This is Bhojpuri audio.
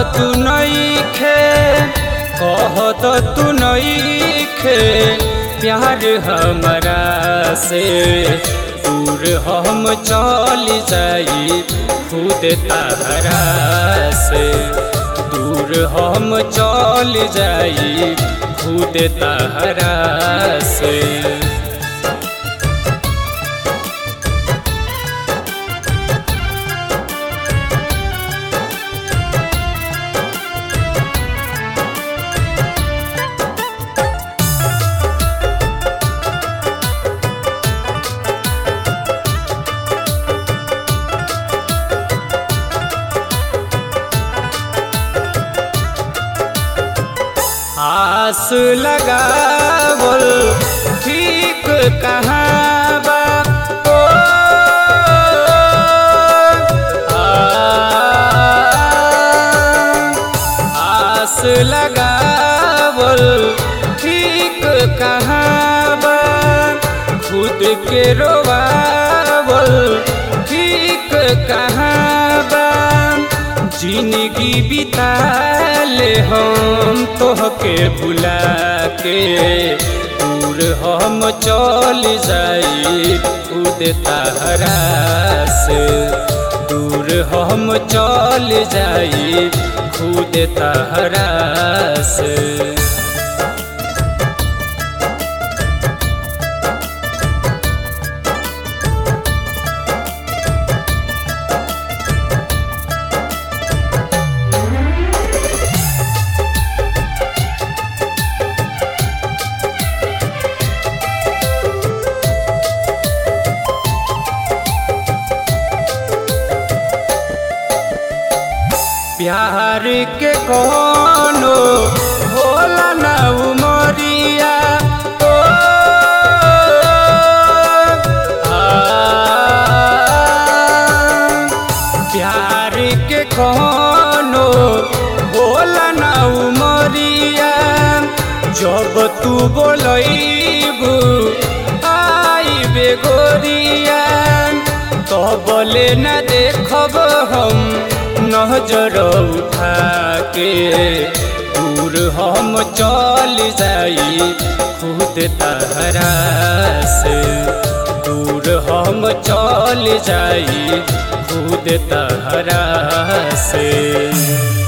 तू नईखे कहत तू नईखे प्यार हमरा से दूर हम चल जाई खुद तहरा से दूर हम चल जाई खुद तहरा से आस लगावल ठीक कहाँ बा ओ, आ, आस लगावल ठीक कहाँ बा खुद के रोवावल ठीक कहाँ बा जिंदगी बिता ले हम तोहके बुला के दूर हम चल जाई खुद तहरा से दूर हम चल जाई खुद तहरा से प्यार के कोनो होला ना उमरिया ओ, आ, प्यार के कोनो होला ना उमरिया जब तू बोलैबू आई बेगोरिया तो बोले न देखब हम नजर उठा के दूर हम चल जाई खुद तहरा से दूर हम चल जाई खुद तहरा से